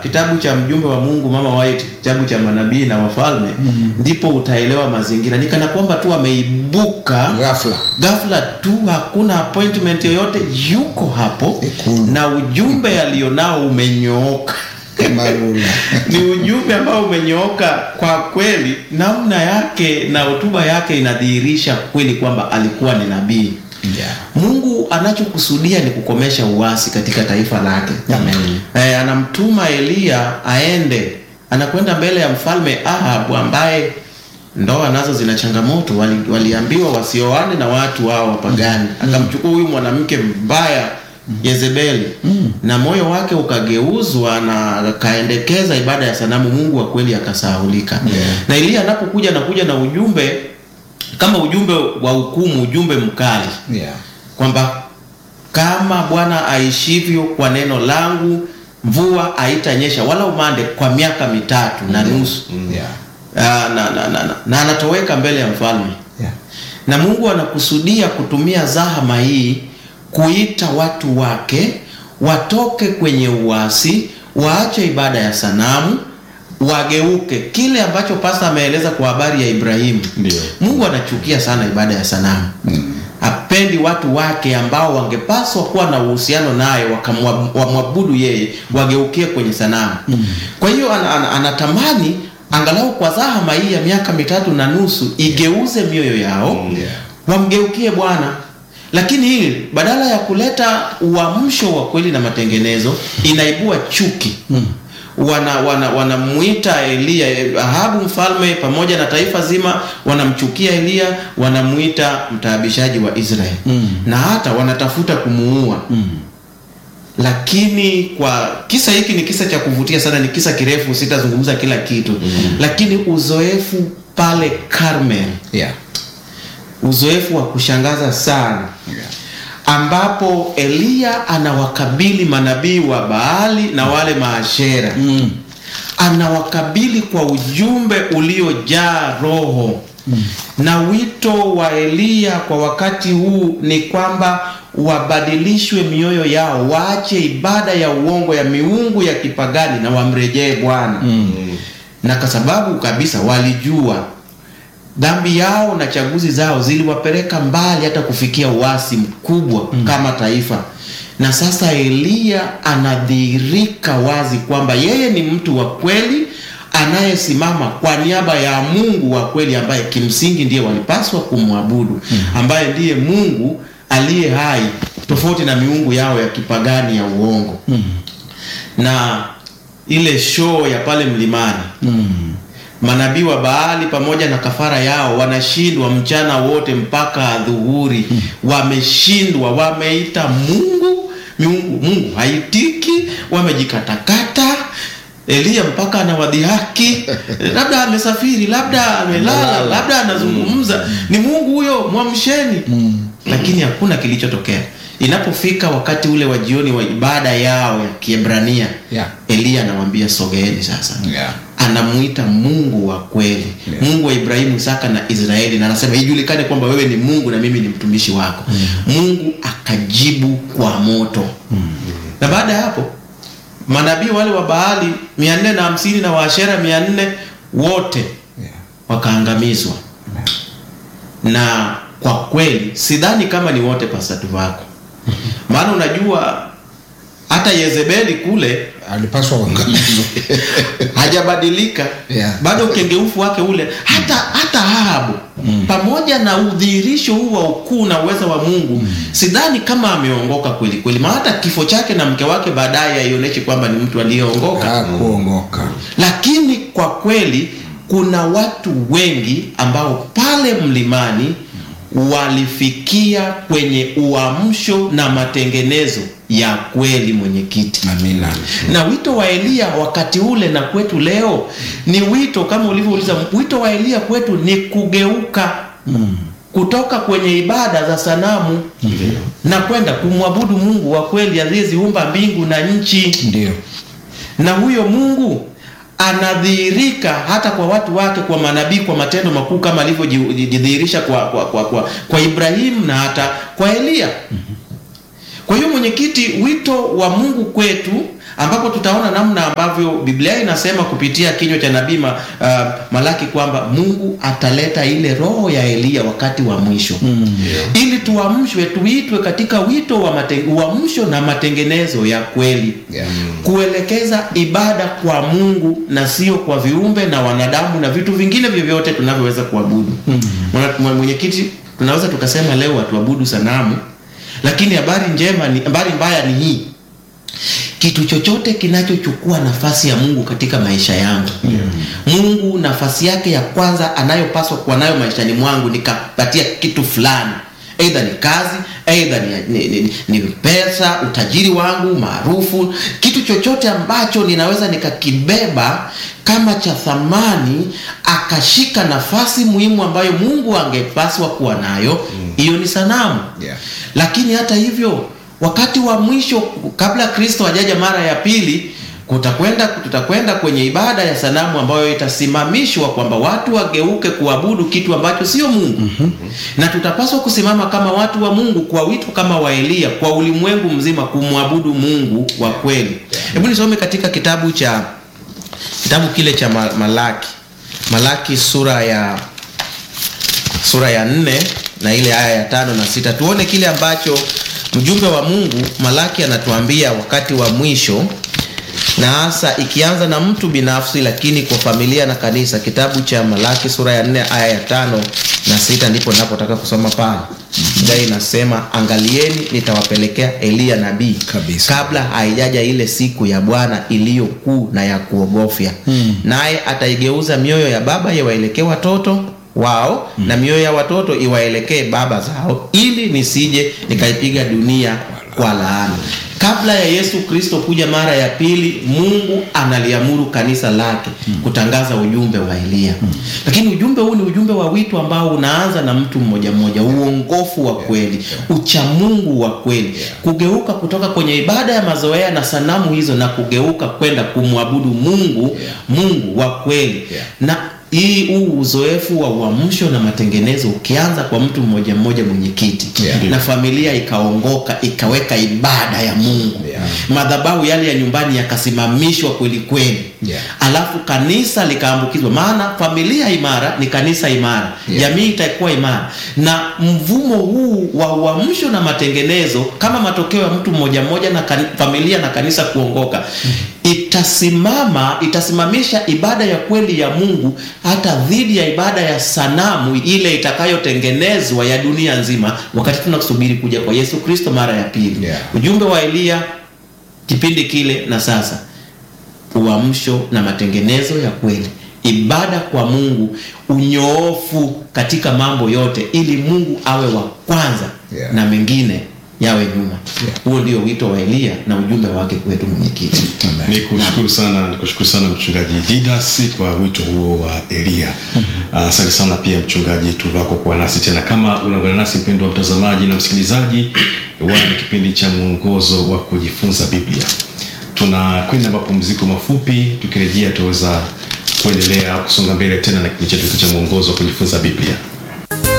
kitabu cha mjumbe wa Mungu Mama White, kitabu cha manabii na wafalme, ndipo utaelewa mazingira. Ni kana kwamba tu ameibuka ghafla ghafla tu, hakuna appointment yoyote, yuko hapo Ikulu. na ujumbe alionao umenyooka. kama rula ni ujumbe ambao umenyooka kwa kweli. Namna yake na hotuba yake inadhihirisha kweli kwamba alikuwa ni nabii. yeah. Mungu anachokusudia ni kukomesha uasi katika taifa lake. Amen. Eh, anamtuma Eliya aende, anakwenda mbele ya mfalme Ahabu ambaye ndoa nazo zina changamoto. Wali, waliambiwa wasioane na watu hao wapagani. Akamchukua huyu mwanamke mbaya Yezebeli na moyo wake ukageuzwa na akaendekeza ibada ya sanamu. Mungu wa kweli akasahulika. Yeah. Na Eliya anapokuja anakuja na ujumbe kama ujumbe wa hukumu, ujumbe mkali Yeah. kwamba kama Bwana aishivyo kwa neno langu, mvua haitanyesha wala umande kwa miaka mitatu na nusu. Yeah. Ah, na, na, na, na, na anatoweka mbele ya mfalme, Yeah. na Mungu anakusudia kutumia zahama hii kuita watu wake watoke kwenye uasi, waache ibada ya sanamu, wageuke kile ambacho pasta ameeleza kwa habari ya Ibrahimu. Ndio. Mungu anachukia sana ibada ya sanamu hapendi watu wake ambao wangepaswa kuwa na uhusiano naye wakamwa- wamwabudu yeye wageukie kwenye sanamu. Kwa hiyo ana, ana, anatamani angalau kwa zahama hii ya miaka mitatu na nusu igeuze mioyo yao Yeah. wamgeukie Bwana. Lakini hili badala ya kuleta uamsho wa kweli na matengenezo inaibua chuki wana wana wanamuita Eliya Ahabu mfalme pamoja na taifa zima wanamchukia Eliya, wanamuita mtaabishaji wa Israeli na hata wanatafuta kumuua lakini kwa kisa hiki ni kisa cha kuvutia sana, ni kisa kirefu, sitazungumza kila kitu lakini uzoefu pale Karmel, Yeah. uzoefu wa kushangaza sana Yeah. ambapo Eliya anawakabili manabii wa Baali na wale maashera Mm. anawakabili kwa ujumbe uliojaa roho na wito wa Eliya kwa wakati huu ni kwamba wabadilishwe mioyo yao, waache ibada ya uongo ya miungu ya kipagani na wamrejee Bwana na kwa sababu kabisa walijua dhambi yao na chaguzi zao ziliwapeleka mbali hata kufikia uasi mkubwa kama taifa. Na sasa Eliya anadhihirika wazi kwamba yeye ni mtu wa kweli anayesimama kwa niaba ya Mungu wa kweli ambaye kimsingi ndiye walipaswa kumwabudu, ambaye ndiye Mungu aliye hai, tofauti na miungu yao ya kipagani ya uongo na ile show ya pale mlimani manabii wa Baali pamoja na kafara yao wanashindwa mchana wote mpaka dhuhuri, wameshindwa, wameita Mungu miungu, Mungu haitiki, wamejikatakata. Eliya mpaka anawadhihaki, labda amesafiri, labda amelala, Amelala. labda anazungumza, ni Mungu huyo, mwamsheni. Lakini hakuna kilichotokea. Inapofika wakati ule wa jioni wa ibada yao ya Kiebrania, Yeah. Eliya anawaambia sogeeni sasa Yeah. anamuita Mungu wa kweli Yeah. Mungu wa Ibrahimu, Isaka na Israeli, na anasema ijulikane kwamba wewe ni Mungu na mimi ni mtumishi wako. Mungu akajibu kwa moto. Na baada ya hapo manabii wale wa Baali mia nne na hamsini na Waashera mia nne wote Yeah. wakaangamizwa. Na kwa kweli sidhani kama ni wote pasatu wako, maana unajua hata Yezebeli kule alipaswa uangamizwe hajabadilika Yeah. bado ukengeufu wake ule hata hata Ahabu pamoja na udhihirisho huu wa ukuu na uweza wa Mungu sidhani kama ameongoka kweli kweli, maana hata kifo chake na mke wake baadaye haionyeshi kwamba ni mtu aliyeongoka hakuongoka lakini kwa kweli kuna watu wengi ambao pale mlimani walifikia kwenye uamsho na matengenezo ya kweli, mwenyekiti. amina Na wito wa Eliya wakati ule na kwetu leo ni wito kama ulivyouliza, wito wa Eliya kwetu ni kugeuka kutoka kwenye ibada za sanamu na kwenda kumwabudu Mungu wa kweli aliyeziumba mbingu na nchi ndio na huyo Mungu anadhihirika hata kwa watu wake, kwa manabii, kwa matendo makuu kama alivyojidhihirisha kwa, kwa, kwa, kwa, kwa Ibrahimu na hata kwa Eliya. Kwa hiyo mwenyekiti, wito wa Mungu kwetu ambapo tutaona namna ambavyo Biblia inasema kupitia kinywa cha nabii ma, uh, Malaki kwamba Mungu ataleta ile roho ya Eliya wakati wa mwisho ili tuamshwe, tuitwe katika wito wa mate, uamsho na matengenezo ya kweli Yeah. kuelekeza ibada kwa Mungu na sio kwa viumbe na wanadamu na vitu vingine vyovyote tunavyoweza kuabudu. Mwana- Mwenyekiti, tunaweza tukasema leo hatuabudu sanamu, lakini habari njema ni habari mbaya ni hii kitu chochote kinachochukua nafasi ya Mungu katika maisha yangu Mungu nafasi yake ya kwanza anayopaswa kuwa nayo maishani mwangu nikapatia kitu fulani, aidha ni kazi, aidha ni, ni, ni, ni pesa, utajiri wangu, maarufu, kitu chochote ambacho ninaweza nikakibeba kama cha thamani, akashika nafasi muhimu ambayo Mungu angepaswa kuwa nayo, hiyo ni sanamu Yeah. lakini hata hivyo wakati wa mwisho kabla Kristo hajaja mara ya pili kutakwenda tutakwenda kwenye ibada ya sanamu ambayo itasimamishwa kwamba watu wageuke kuabudu kitu ambacho sio Mungu na tutapaswa kusimama kama watu wa Mungu kwa wito kama wa Eliya kwa ulimwengu mzima kumwabudu Mungu wa kweli. Hebu nisome katika kitabu cha kitabu kile cha Ma- Malaki Malaki sura ya sura ya nne na ile aya ya tano na sita tuone kile ambacho mjumbe wa Mungu Malaki anatuambia wakati wa mwisho na hasa ikianza na mtu binafsi lakini kwa familia na kanisa. Kitabu cha Malaki sura ya nne aya ya tano na sita ndipo napotaka kusoma pale. Biblia inasema angalieni, nitawapelekea Eliya nabii Kabisa. kabla haijaja ile siku ya Bwana iliyo kuu na ya kuogofya, naye ataigeuza mioyo ya baba iwaelekee watoto wao na mioyo ya watoto iwaelekee baba zao, ili nisije nikaipiga dunia kwa laana. Kabla ya Yesu Kristo kuja mara ya pili, Mungu analiamuru kanisa lake kutangaza ujumbe wa Eliya. Lakini ujumbe huu ni ujumbe wa wito ambao unaanza na mtu mmoja mmoja, uongofu wa kweli, uchamungu wa kweli, kugeuka kutoka kwenye ibada ya mazoea na sanamu hizo na kugeuka kwenda kumwabudu Mungu, Mungu wa kweli na hii huu uzoefu wa uamsho na matengenezo ukianza kwa mtu mmoja mmoja mwenyekiti Yeah. na familia ikaongoka ikaweka ibada ya Mungu Yeah. madhabahu yale ya nyumbani yakasimamishwa kweli kweli Yeah. alafu kanisa likaambukizwa maana familia imara ni kanisa imara Yeah. jamii itakuwa imara na mvumo huu wa uamsho na matengenezo kama matokeo ya mtu mmoja mmoja na kan, familia na kanisa kuongoka itasimama itasimamisha ibada ya kweli ya Mungu hata dhidi ya ibada ya sanamu ile itakayotengenezwa ya dunia nzima wakati tunasubiri kuja kwa Yesu Kristo mara ya pili Yeah. ujumbe wa Eliya kipindi kile na sasa uamsho na matengenezo ya kweli ibada kwa Mungu unyoofu katika mambo yote ili Mungu awe wa kwanza Yeah. na mengine yawe nyuma Yeah. huo ndio wito wa Eliya na ujumbe wake kwetu mwenyekiti Amen. Ni kushukuru sana, ni kushukuru sana mchungaji Didas kwa wito huo wa Elia. Ah, Asante sana pia mchungaji Tuvako kuwa nasi tena. Kama unaungana nasi mpendwa mtazamaji na msikilizaji wa kipindi cha mwongozo wa kujifunza Biblia, tunakwenda mapumziko mafupi. Tukirejea tutaweza kuendelea kusonga mbele tena na kipindi chetu cha mwongozo wa kujifunza Biblia.